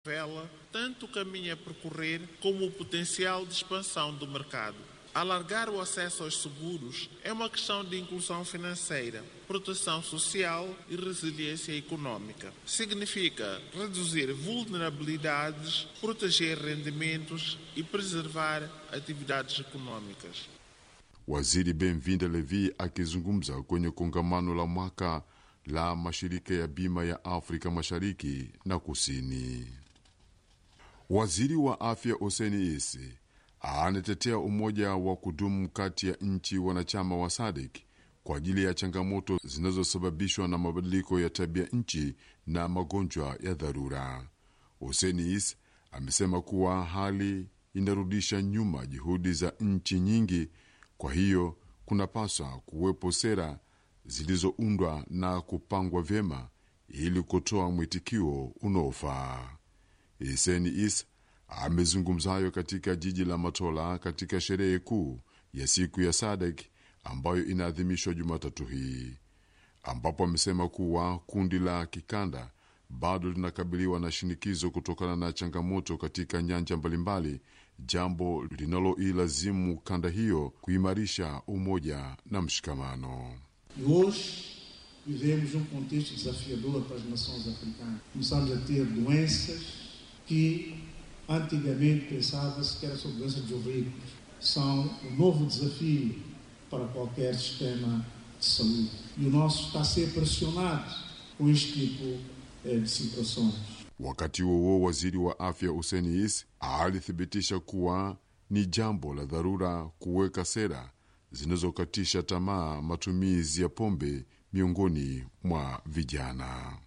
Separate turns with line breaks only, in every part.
revela tanto o caminho a percorrer como o potencial de expansão do mercado. Alargar o acesso aos seguros é uma questão de inclusão financeira, proteção social e resiliência econômica. Significa reduzir vulnerabilidades, proteger rendimentos e preservar atividades econômicas.
Waziri Benvinda Levi akizungumza kwenye kongamano la mwaka la mashirika ya bima ya Afrika Mashariki na Kusini. Waziri wa afya Hussein Isi anatetea umoja wa kudumu kati ya nchi wanachama wa SADC kwa ajili ya changamoto zinazosababishwa na mabadiliko ya tabia nchi na magonjwa ya dharura. Hussein Is amesema kuwa hali inarudisha nyuma juhudi za nchi nyingi, kwa hiyo kunapaswa kuwepo sera zilizoundwa na kupangwa vyema ili kutoa mwitikio unaofaa. Hussein Is amezungumza hayo katika jiji la Matola katika sherehe kuu ya siku ya SADC ambayo inaadhimishwa Jumatatu hii, ambapo amesema kuwa kundi la kikanda bado linakabiliwa na shinikizo kutokana na changamoto katika nyanja mbalimbali, jambo linaloilazimu kanda hiyo kuimarisha umoja na mshikamano.
E hoje vivemos um contexto desafiador para as nações africanas. Começamos a ter doenças que antigamente pensava-se que era sobre doenças dos ricos. São um novo desafio para qualquer sistema de saúde. E o nosso está a ser pressionado com este tipo eh, de situações.
Wakati huo huo, waziri wa afya Hussein Is alithibitisha kuwa ni jambo la dharura kuweka sera zinazokatisha tamaa matumizi ya pombe miongoni mwa vijana.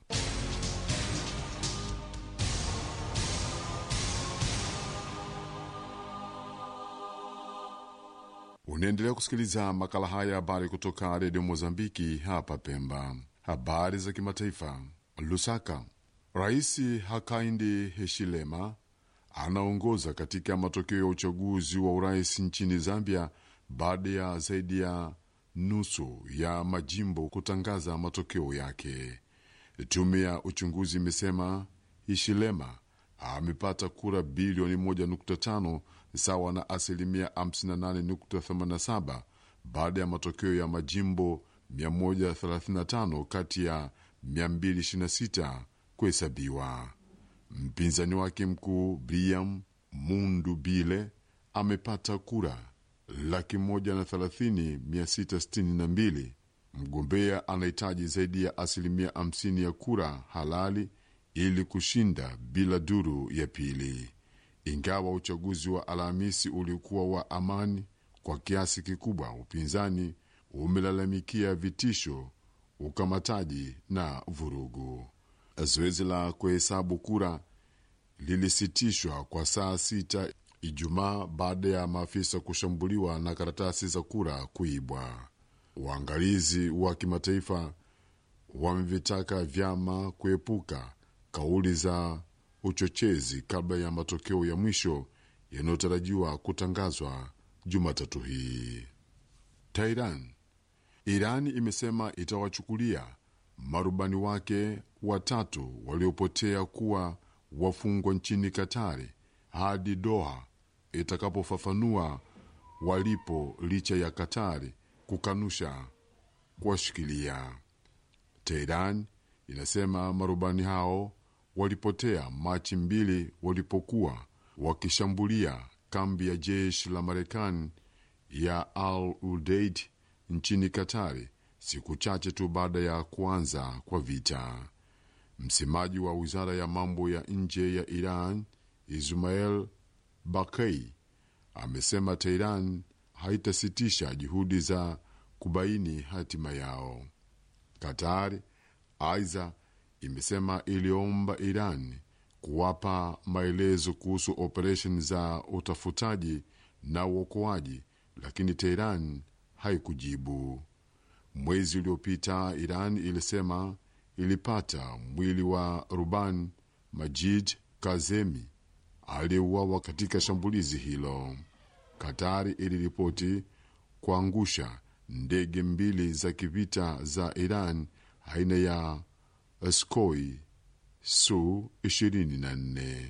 Unaendelea kusikiliza makala haya ya habari kutoka redio Mozambiki hapa Pemba. Habari za kimataifa. Lusaka, Rais Hakainde Hichilema anaongoza katika matokeo ya uchaguzi wa urais nchini Zambia baada ya zaidi ya nusu ya majimbo kutangaza matokeo yake. Tume ya uchunguzi imesema Hichilema amepata kura bilioni 1.5 sawa na asilimia 58.87 baada ya matokeo ya majimbo 135 kati ya 226 kuhesabiwa. Mpinzani wake mkuu Briam Mundubile amepata kura laki moja na thelathini mia sita sitini na mbili. Mgombea anahitaji zaidi ya asilimia 50 ya kura halali ili kushinda bila duru ya pili. Ingawa uchaguzi wa Alhamisi ulikuwa wa amani kwa kiasi kikubwa, upinzani umelalamikia vitisho, ukamataji na vurugu. Zoezi la kuhesabu kura lilisitishwa kwa saa sita Ijumaa baada ya maafisa kushambuliwa na karatasi za kura kuibwa. Waangalizi wa kimataifa wamevitaka vyama kuepuka kauli za uchochezi kabla ya matokeo ya mwisho yanayotarajiwa kutangazwa Jumatatu hii. Tehran, Irani imesema itawachukulia marubani wake watatu waliopotea kuwa wafungwa nchini Katari hadi Doha itakapofafanua walipo, licha ya Katari kukanusha kuwashikilia. Teheran inasema marubani hao walipotea Machi mbili walipokuwa wakishambulia kambi ya jeshi la Marekani ya Al Udeid nchini Katari siku chache tu baada ya kuanza kwa vita. Msemaji wa wizara ya mambo ya nje ya Iran Ismail Bakei amesema Teheran haitasitisha juhudi za kubaini hatima yao. Katari aidha imesema iliomba Iran kuwapa maelezo kuhusu operesheni za utafutaji na uokoaji, lakini Teheran haikujibu. Mwezi uliopita Iran ilisema ilipata mwili wa ruban Majid Kazemi aliyeuawa katika shambulizi hilo. Katari iliripoti kuangusha ndege mbili za kivita za Iran aina ya Sukhoi Su 24.